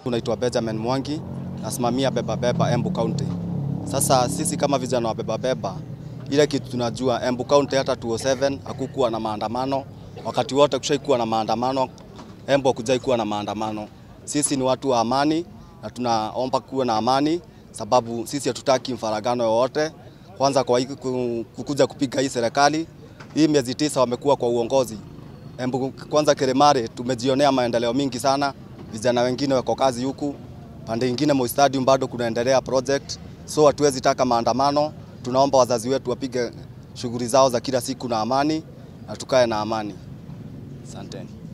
Unaitwa Benjamin Mwangi, nasimamia Beba Beba Embu County. Sasa sisi kama vijana wa Beba Beba, ile kitu tunajua Embu County hata 207 hakukuwa na maandamano, wakati wote kushaikuwa na maandamano, Embu hakujai kuwa na maandamano. Sisi ni watu wa amani na tunaomba kuwa na amani, sababu sisi hatutaki mfaragano yoyote. Kwanza kwa hii ku- kukuja kupiga hii serikali hii miezi tisa wamekuwa kwa uongozi Embu, kwanza Kilimari tumejionea maendeleo mingi sana, vijana wengine wako kazi huku, pande ingine Moi Stadium bado kunaendelea project, so hatuwezi taka maandamano. Tunaomba wazazi wetu wapige shughuli zao za kila siku na amani na tukae na amani. Asanteni.